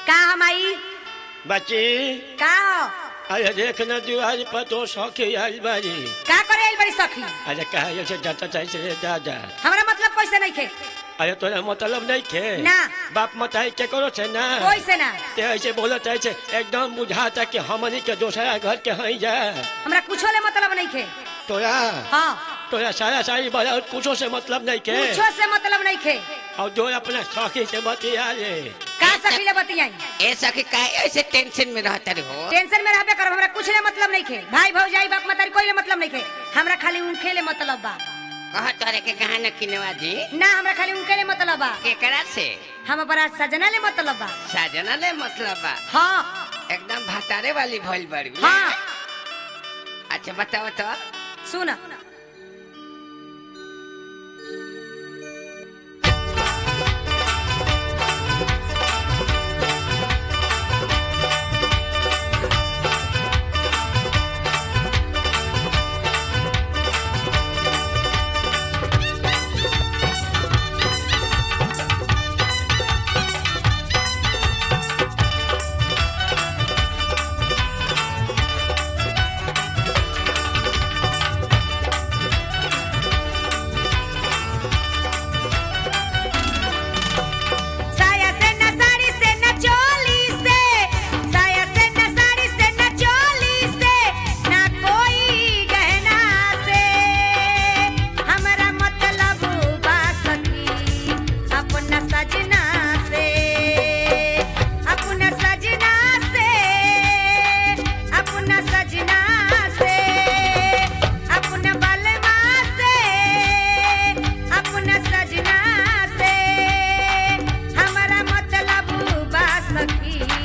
का हम आई बच्ची का हो अरे देख न दुआर पर तो सौखी आइल बारी का करे आइल बड़ी सखी अरे कहा से जाता चाहिए से दादा हमरा मतलब कैसे नहीं खे अरे तोरा मतलब नहीं खे ना। बाप मताई के करो से ना कोई से ना ते ऐसे बोलत ऐसे एकदम बुझाता कि हमनी के दूसरा घर के हई जा हमरा कुछो ले मतलब नहीं खे तोरा हाँ तोरा सारा सारी बड़ा कुछो से मतलब नहीं के कुछो से मतलब नहीं खे और जो अपना सौखी से बतिया ले का सखी ले बतियाई ए सखी काहे ऐसे टेंशन में रहता रे हो टेंशन में रहबे करब हमरा कुछ ले मतलब नहीं खे भाई भौजाई बाप मतारी कोई ले मतलब नहीं खे हमरा खाली उनके ले मतलब बा कहा तोरे के कहा न किनवा जी ना हमरा खाली उनके ले मतलब बा केकरा से हम अपना सजना ले मतलब बा साजना ले मतलब बा हाँ एकदम भतारे वाली भइल बड़ी हाँ अच्छा बताओ तो सुन साया से न साड़ी से न चोली से साया से न साड़ी से न चोली से ना कोई गहना से हमरा मतलब बा सखी अपना सजना से अपना सजना से अपना सजना से अपना बलमा से अपना सजना से हमारा मतलब बा सखी